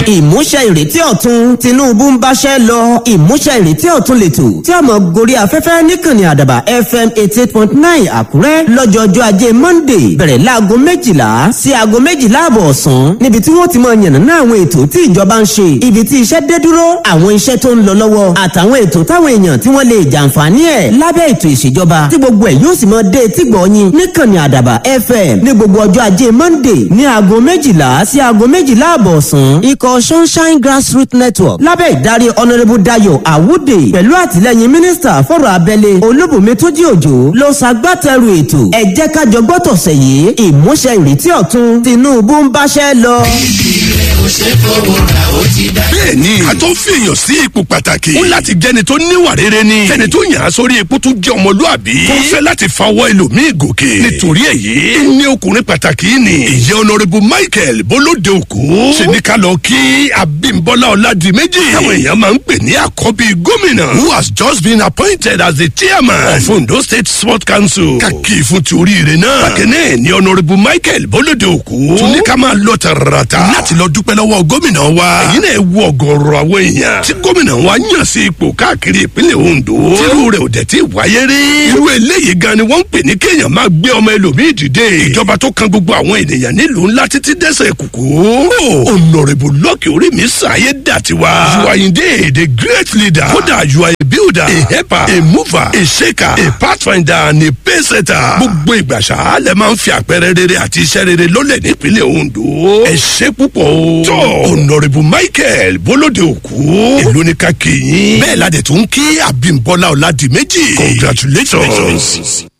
ìmúṣẹ ìrètí ọ̀tun tinubu ń báṣẹ́ lọ ìmúṣẹ ìrètí ọ̀tun lètò tí a mọ̀ gorí afẹ́fẹ́ níkànnì àdàbà fm eighty eight point nine àkúrẹ́ lọ́jọ́jọ́ ajé monday bẹ̀rẹ̀ láago méjìlá sí aago méjìlá àbọ̀ ọ̀sán níbi tí wọ́n ti mọ yànnàná àwọn ètò tí ìjọba ń ṣe ibi tí iṣẹ́ dé dúró àwọn iṣẹ́ tó ń lọ lọ́wọ́ àtàwọn ètò táwọn èèyàn tí wọ́n lè jàǹfààní ẹ̀ lábẹ́ ètò ìṣèjọba tí gbogbo ẹ̀ yóò sì mọ dé tí gbọ̀ọ́yìn níkànnì àdàbà fm ní gbogbo ọjọ́ ajé monday ní aago méjìlá sí aago méjìlá àbọ̀ ọ̀sán ikọ̀ sunshine grassroots network lábẹ́ ìdarí honourable dayo awude pẹ̀lú àtìlẹ́yìn mínísítà fọ̀rọ̀ abẹ́lé olúbùnmi tójí òjò ló ṣagbátẹrù ètò ẹ jẹ́ ká jọ gbọ́ tọ̀sẹ̀ yìí ìmúṣẹ ìrètí ọ̀tun tinubu ń báṣẹ́ lọ. bẹ́ẹ̀ni a tó fi èèyàn sí ipò pàtàkì ó láti jẹni tó níwà rere ni kẹni tó yàn án sórí ipò tó jẹ ọmọlúàbí tó fẹ́ láti fawọ́ ẹlòmíì gòkè nítorí èyí ní ọkùnrin pàtàkì ni ìyẹn honourable michael bolóde òkú ṣe ní ká lọ kí abimbola ọládìméjì táwọn èèyàn máa ń pè ní àkọ́bí gómìnà who has just been appointed as the chairman of ondo state sport council kàkì fún ti oríire náà bákẹ́nẹ́ ni honourable michael bolóde òkú tún ní ká máa lọ tààràtà láti lọ dúpẹ́ lọ́wọ́ gómìnà wa èyí náà wú ọgọ́rọ̀ àwọn èèyàn tí gómìnà wa yàn sí ipò káàkiri ìpínlẹ̀ ondo tírú rẹ̀ ò dẹ̀ tí wáyé rí irú eléyìí gan ni wọ́n ń pè ní kéèyàn máa gbé ọmọ ẹlòmíì dìde ìjọba tó kan gbogbo àwọn ènìyàn nílùú ńlá títí dẹ́sẹ̀ kùkú honourable lọ́kì orí mi sàyé dàtiwa you are indeed a great leader kódà you are a builder a helper a mover a shaker a pathfinder and a paysetter gbogbo ìgbà ṣá lẹ máa ń fi àpẹẹrẹ rere àti iṣẹ́ rere lólẹ̀ nípínlẹ̀ ondo ẹ ṣe púpọ̀ o tó honourable michael bolóde òkú èló ní ká kí yín bẹ́ẹ̀ ládẹ̀ tó ń kí abimbola ọ̀làdìmẹ́jì congratulations.